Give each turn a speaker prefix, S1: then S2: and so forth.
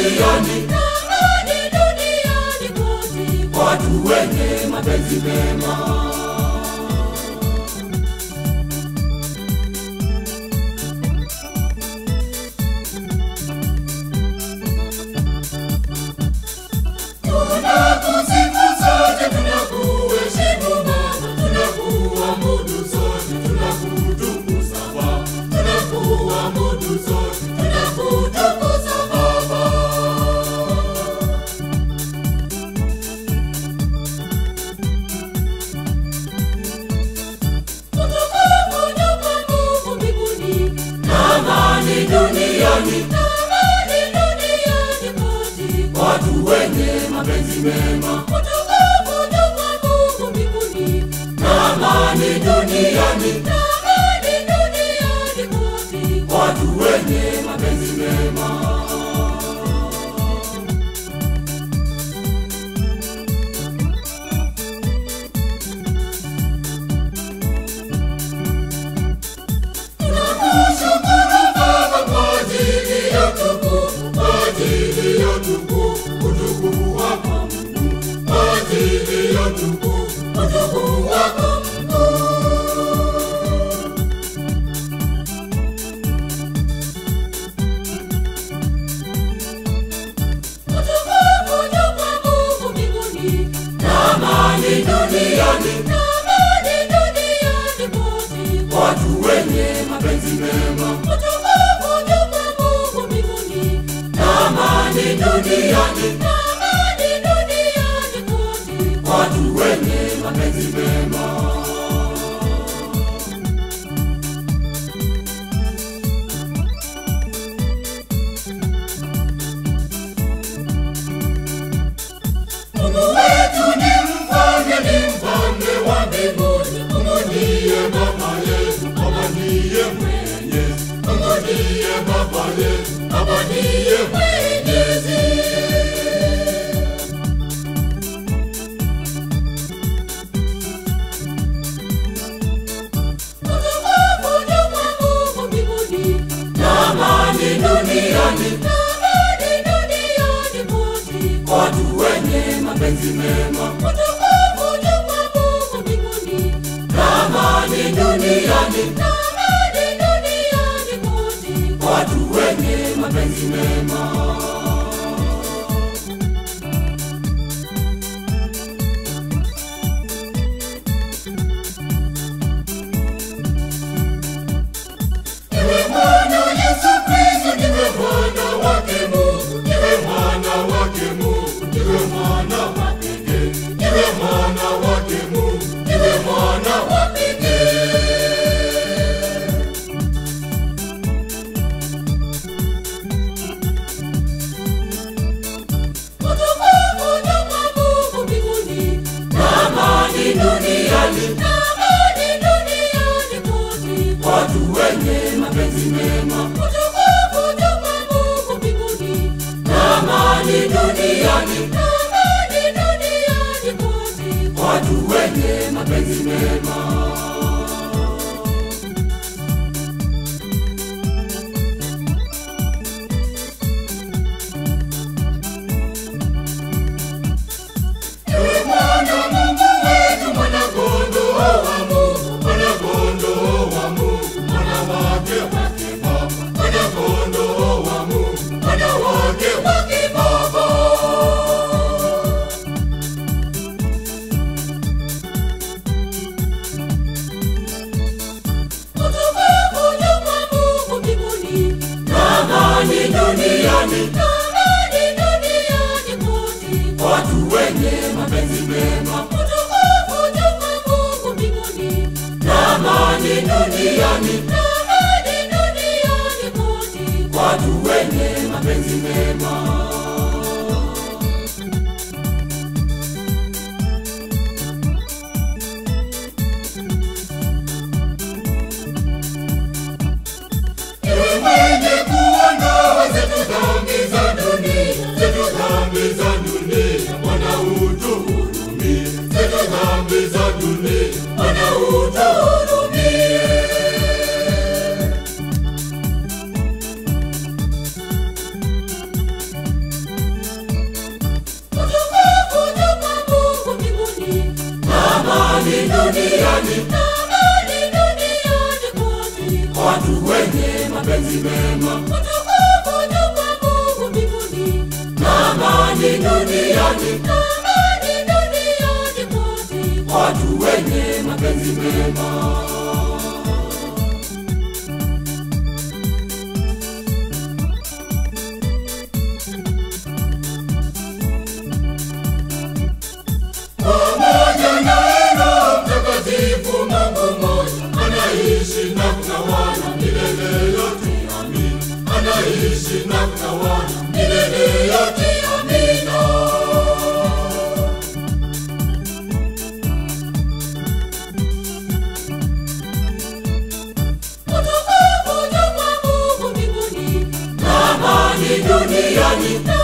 S1: duniani,
S2: amani duniani kote.
S1: watu wenye mapenzi mema. Tunakusifu sote, tunakuheshimu Baba, tunakuabudu sote, tunakutukuza Baba, tunakuabudu sote, tunakutukuza Baba.
S2: Utukufu na Mungu mbinguni,
S1: Amani duniani,
S2: amani duniani kote.
S1: watu wenye mapenzi mema.
S2: Utukufu na Mungu mbinguni,
S1: Amani duniani,
S2: amani duniani kote.
S1: watu wenye mapenzi mema. Tunakushukuru Baba kwa ajili ya utukufu, kwa ajili ya utukufu, utukufu wako Mungu, kwa ajili ya utukufu, utukufu wako
S2: Utukufu na Mungu mbinguni,
S1: amani duniani,
S2: amani duniani kote.
S1: watu wenye mapenzi mema.
S2: Utukufu na Mungu mbinguni,
S1: Amani duniani,
S2: amani duniani kote.
S1: watu wenye mapenzi mema. Mungu wetu ni mfalme, ni mfalme wa mbinguni. Mungu ndiye baba yetu, baba ndiye mwenyezi. Mungu ndiye baba yetu, baba ndiye mwenyezi.
S2: Utukufu na Mungu mbinguni,
S1: Amani duniani,
S2: amani duniani kote.
S1: watu wenye mapenzi mema.
S2: Utukufu na Mungu mbinguni,
S1: Amani duniani,
S2: amani duniani kote.
S1: watu wenye mapenzi mema. Niwe mwana Yesu Kristo, niwe mwana wake Mungu, niwe mwana wake Mungu, niwe mwana wa pekee, niwe mwana wake Mungu, niwe mwana wa pekee.
S2: Utukufu na Mungu mbinguni,
S1: Amani duniani,
S2: amani duniani kote.
S1: watu wenye mapenzi mema.
S2: Utukufu na Mungu mbinguni,
S1: Amani duniani,
S2: amani duniani kote.
S1: watu wenye mapenzi mema. Ewe mwana Mungu wetu, mwana kondoo wa Mungu, mwana kondoo wa Mungu, mwana wake wake Baba, mwana kondoo wa Mungu, mwana wake wake Baba.
S2: Utukufu na Mungu mbinguni,
S1: Amani duniani,
S2: amani duniani kote.
S1: watu wenye mapenzi mema.
S2: Utukufu na Mungu mbinguni,
S1: Amani duniani,
S2: amani duniani kote.
S1: watu wenye mapenzi mema. Ewe mwenye kuondoa zetu dhambi za dunia, zetu dhambi za dunia, Bwana utuhurumie. Zetu dhambi za dunia, Bwana utuhurumie. duniani
S2: amani duniani kote.
S1: kwa watu wenye mapenzi mema
S2: Utukufu juu kwa Mungu mbinguni,
S1: na amani duniani
S2: amani duniani kote.
S1: kwa watu wenye mapenzi mema pamoja naye Roho Mtakatifu, Mungu mmoja, anaishi na kutawala milele yote. Amina. Anaishi na kutawala milele yote. Amina.
S2: Utukufu juu kwa Mungu mbinguni,
S1: Na amani duniani